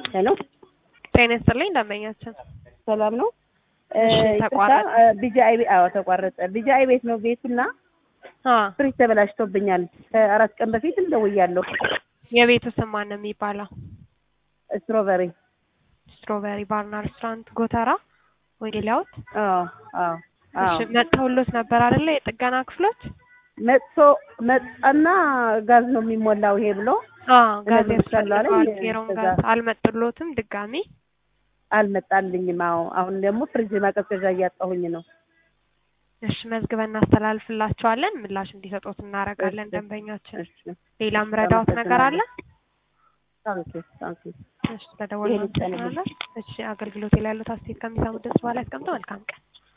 ሄሎ ጤና ይስጥልኝ ደንበኛችን። ሰላም ነው። እሺ፣ ተቋረጠ። ቢጃይ ቤት አዎ ተቋረጠ። ቢጃይ ቤት ነው ቤቱና አ ፍሪጅ ተበላሽቶብኛል። ከአራት ቀን በፊትም ደውያለሁ። የቤቱ ስም ማን ነው የሚባለው? ስትሮበሪ ስትሮበሪ ባርና ሬስቶራንት ጎተራ ወንጌላውት። አዎ አዎ አዎ እሺ መጥተውሎት ነበር አይደለ? የጥገና ክፍሎች መጥቶ መጣና ጋዝ ነው የሚሞላው ይሄ ብሎ አ ጋዝ እነዚህ ይቻላል ያስፈልገዋል። አይደል? ኬሮን ከዛ- ጋዝ አልመጡሎትም ድጋሚ። አልመጣልኝም። አዎ አሁን ደግሞ ፍሪጅ ማቀዝቀዣ እያጣሁኝ ነው። እሺ መዝግበን እናስተላልፍላቸዋለን። ምላሽ እንዲሰጡት እናደርጋለን። እሺ፣ ደንበኛችን እሺ ሌላ ምረዳውት ነገር አለ? ታንኪ ታንኪ እሺ ተደወሉ። ይሄን ይቻላል። እሺ አገልግሎት ላይ ያሉት አስተያየት ከሚሰሙ ድምጽ በኋላ ያስቀምጡ። መልካም ቀን